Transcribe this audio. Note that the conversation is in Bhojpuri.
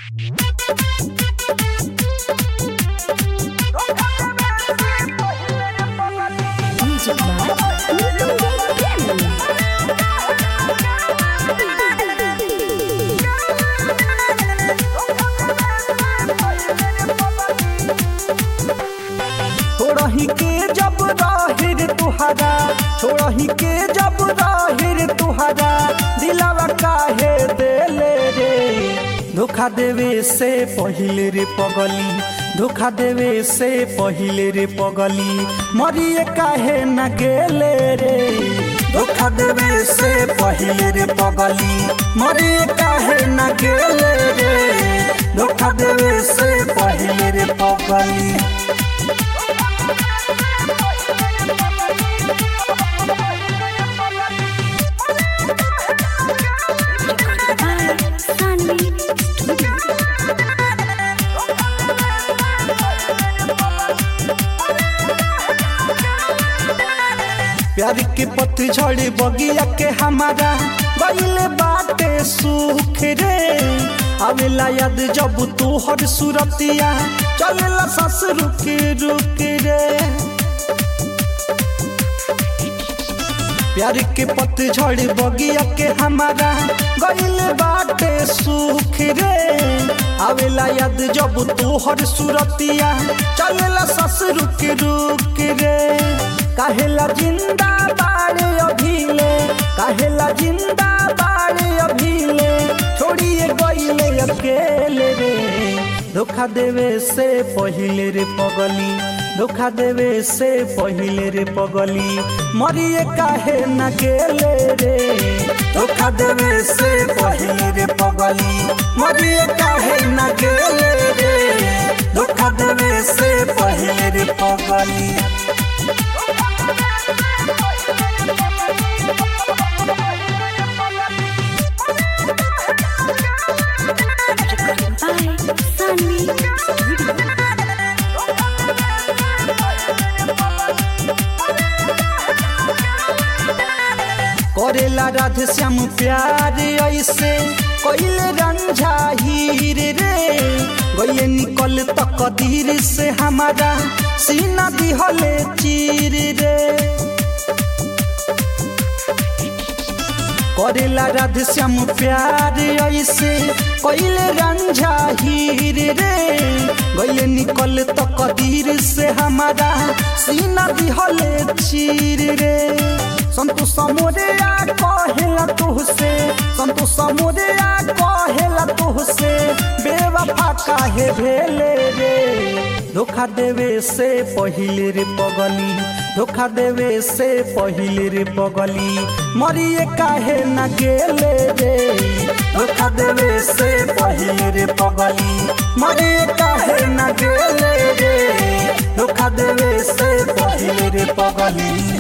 Music Box. छोड़ही के जब राहिर तुहरा छोड़ही के जब राहिर तुहरा दिलावा काहे देले रे धोखा देवे से पहिले रे पगली धोखा देवे से पहिले रे पगली मरिए काहे न गेले रे धोखा देवे से पहिले रे पगली मरिए काहे न गेले रे धोखा देवे से पहिले रे पगली Sunny Studio. प्यार के पतझड़ बगिया के हमारा गईले बाटे सुख रे आवेला याद जब तू हर सुरतिया चलेला सस रुक रुक रे प्यार के पतझड़ बगिया के हमारा गईले बाटे सुख रे आवेला याद जब तू हर सुरतिया चलेला सस रुक रुक रे काहेला जिंदा बाड़े अभीले काहेला जिंदा बाड़े अभीले छोड़िए गईले अकेले रे धोखा देवे से पहिले रे पगली धोखा देवे से पहिले रे पगली मरिए काहे न गेले रे धोखा देवे से पहिले रे पगली मरिए काहे न गेले रे धोखा देवे से पहिले रे पगली By Sunny Studio. करेला राधे श्याम प्यार ऐसे कैले रंझा हीर रे गये निकल तक दीर से हमारा सीना दिहले चीर रे करेला राधे श्याम प्यार ऐसे कैले रंझा हीर रे गये निकल तक दीर से हमारा सीना दिहले चीर रे संतोष मोरे आ कहेला तुहसे संतोष मोरे आ कहेला तुहसे बेवफा काहे भेले रे धोखा देवे से पहिले रे पगली धोखा देवे से पहिले रे पगली मरिए काहे न गेले रे धोखा देवे से पहिले रे पगली मरिए काहे न गेले रे धोखा देवे से पहिले रे पगली